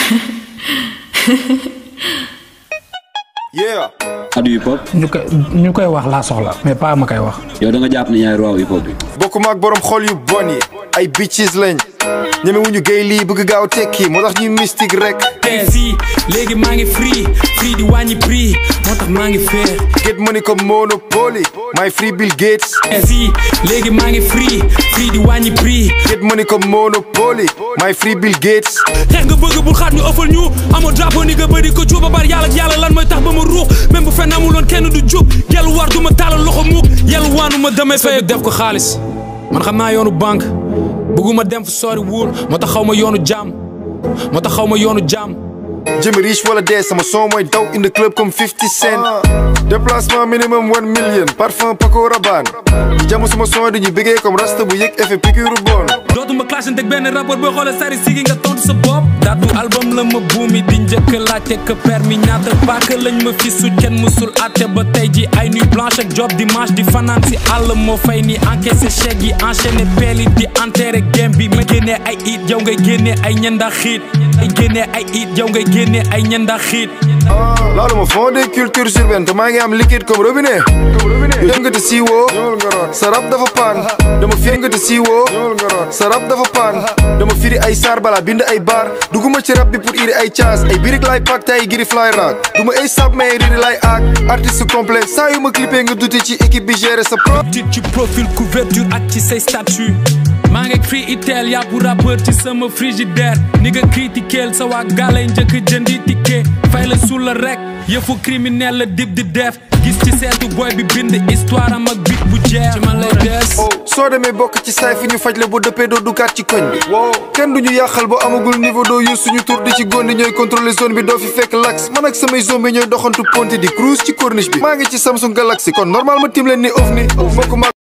yeah adu hip hop ñu koy ñu koy wax laa soxla mais pas ma koy wax. yow da nga jàpp ne yaay roi hip hop bi bokkuma ak borom xol yu bon yi ay bitches lañ ñeme wuñu gay lii bëgg gaaw tekki moo tax ñuy mystique rek te fii léegi maa ngi free free di wàññi prix moo tax maa ngi fair get money comme monopoly my free Bill Gates te fii léegi maa ngi free free di wàññi prix get money comme monopoly my free Bill Gates xeex nga bëgg bul xaat ñu ëffal ñu amoo drapeau ni nga bëri ko cuuba bar yàlla ak yàlla lan mooy tax ba ma ruux même bu fenn amuloon kenn du jub yàlla war du ma taalal loxo muuk yàlla waanu ma damay fay def ko xaalis man xam naa yoonu banque bëgguma dem fu sori wóor moo tax xaw ma yoonu jaam moo tax xaw ma yoonu jaam jëmi riche wala dee sama son mooy daw in the club comme 50 cent déplacement minimum 1 million parfum Paco Rabanne ñi jamu suma son di ñu bëggee comme rasta bu yëg effet piqûre bon dootuma clashante ak benn rapport boo xoolee sari sigi nga tontu sa bopp daatu album la ma buumi di njëkk laajte que permis ñaata paaka lañ ma fi su kenn musul atte ba tey ji ay nuit blanche ak job dimanche di fanaan si àll moo fay ni encaissé chèque yi enchaîné peel yi di enterré game bi ma génnee ay it yow ngay génnee ay ñanda xiit ay génnee ay it yow ngay génnee ay ñanda xiit loolu ma fond des cultures urbaines te maa ngi am liquide comme robinet dem nga te siiwoo sa rab dafa paan dama firi nga te siiwoo sa rab dafa paan dama firi ay saar bala bind ay baar duguma ci rab bi pour iri ay caas ay birik lay pak te ay giri fly raak duma ay sab mais riri lay aak artiste complet saa yu ma clippé nga duti ci équipe bi gérer sa pro titre ci profil couverture ak ci say statut maa ngi free itel yàpp rappeur ci sama frigidaire ni nga critiqueel sa waa gaalay njëkk jëndi ticket fay la suul la rek yëfu criminel la dib di def gis ci seetu boy bi bind histoire am ak bit bu jeex ci man lay des soo demee bokk ci saay fi ñu faj la bu dëppee doo dugaat ci koñ bi kenn du ñu yàqal ba amagul niveau doo yu suñu tur di ci góndi ñooy contrôler zone bi doo fi fekk lax man ak samay zombi ñooy doxantu ponti di cruise ci corniche bi maa ngi ci Samsung Galaxy kon normal ma tim leen ni ovni bokk ma